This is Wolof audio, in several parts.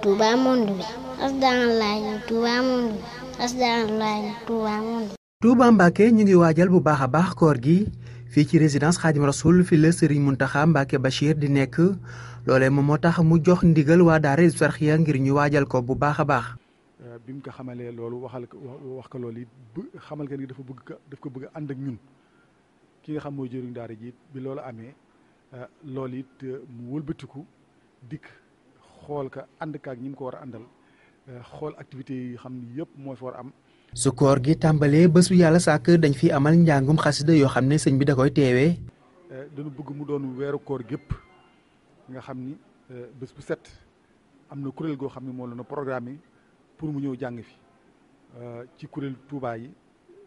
Touba monde bi asalaamaaleykum ñu Touba monde bi asalaamaaleykum ñu Touba monde bi. Touba Mbacke ñu ngi waajal bu baax a baax koor gi fii ci résidence Khadim Rasoul fi la Serigne Mountakha Mbacke Bachir di nekk loolee moom moo tax mu jox ndigal waa daara Hizbut Tarqiyyah ngir ñu waajal ko bu baax a baax. bi mu ko xamalee loolu waxal ko wax ko loolu it xamal nga ni dafa bëgg daf ko bëgg a ànd ak ñun ki nga xam mooy jëriñ daara ji bi loolu amee loolu it mu wëlbatiku dikk xool ka ànd kaak ñi mu ko war a àndal xool activités yi xam ni yëpp moo fi war a am. su koor gi tàmbalee bés bu yàlla sàkk dañ fi amal njàngum xasida yoo xam ne sëñ bi da koy teewee. dañu bëgg mu doon weeru koor gépp nga xam ni bés bu set am na kuréel goo xam ne moo la na programme pour mu ñëw jàng fi ci kuréel Touba yi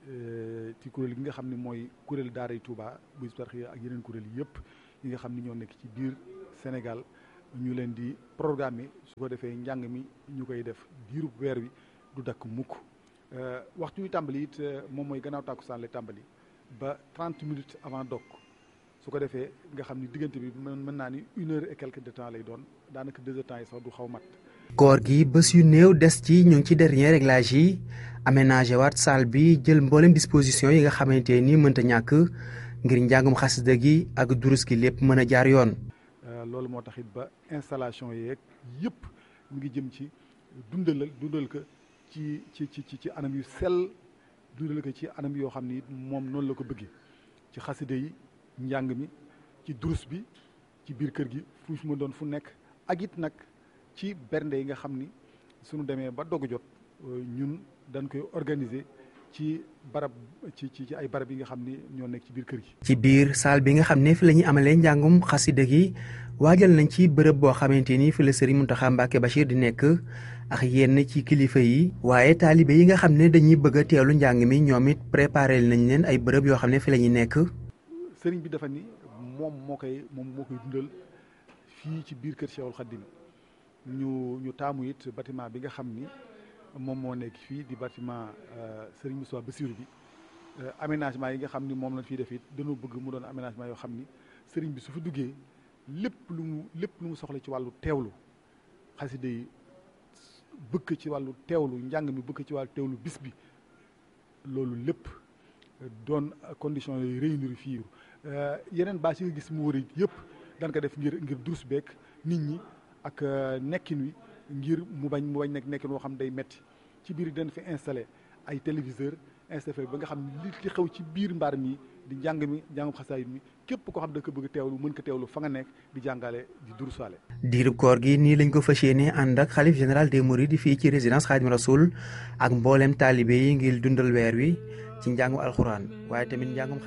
ci kuréel gi nga xam ne mooy kuréel daara yi Touba bu Hizbut Tarqiyyah ak yeneen kuréel yëpp yi nga xam ni ñoo nekk ci biir Sénégal ñu leen di programmer su ko defee njàng mi ñu koy def diirub weer wi du dakk mukk waxtu wi tàmbali it moom mooy gannaaw tàkkusaan lay tàmbali ba trente minutes avant dog su ko defee nga xam ni diggante bi mën naa ni une heure et quelque de temps lay doon daanaka deux heures temps yi sax du xaw mat. koor gi bés yu néew des ci ñu ngi ci dernier réglage yi aménagé waat salle bi jël mboolem disposition yi nga xamante ni mënta ñàkk ngir njàngum xasida gi ak durus gi lépp mën a jaar yoon. loolu moo tax it ba installation yeeg yëpp mu ngi jëm ci dundalal dundal ko ci ci ci ci anam yu sell dundal ko ci anam yoo xam ni moom noonu la ko bëggee ci xasida yi njàng mi ci durus bi ci biir kër gi fu mu doon fu nekk ak it nag. ci bernde yi nga xam ni suñu demee ba dogu jot ñun dañ koy organiser ci barab ci ci ay barab yi nga xam ni ñoo nekk ci biir kër gi. ci biir salle bi nga xam ne fi la ñuy amalee njàngum xasida gi waajal nañ ci bërëb boo xamante ni fi la Serigne Mountakha Mbacké Bachir di nekk ak yenn ci kilifa yi. waaye taalibe yi nga xam ne dañuy bëgg a teelu njàng mi ñoom it préparé nañ leen ay bërëb yoo xam ne fi la ñuy nekk. Serigne bi dafa ni moom moo koy moom moo koy dundal fii ci biir kër Cheikhul Khadim ñu ñu taamu it bâtiment bi nga xam ni moom moo nekk fii di bâtiment Serigne Moussa Bassirou bi aménagement yi nga xam ni moom lañ fiy def it dañoo bëgg mu doon aménagement yoo xam ni Serigne bi su fi duggee lépp lu mu lépp lu mu soxla ci wàllu teewlu xasida yi bëgg ci wàllu teewlu njàng mi bëgg ci wàllu teewlu bis bi loolu lépp doon conditions yooyu réunir fii yeneen bâche yi nga gis mu wër yëpp dañ ko def ngir ngir durus beeg nit ñi. ak nekkin wi ngir mu bañ mu bañ nekk nekkin woo xam day metti ci biir dañ fi installé ay téléviseur installé ba nga xam li li xew ci biir mbaar mi di njàng mi njàngum xasaayit mi képp koo xam da ko bëgg teewlu mën ko teewlu fa nga nekk di jàngale di durusaale diirub koor gi nii lañ ko fas yéene ànd ak xalif général des mourides fii ci résidence Khadim Rasoul ak mboolem taalibe yi ngir dundal weer wi ci njàngum alxuraan waaye tamit njàngum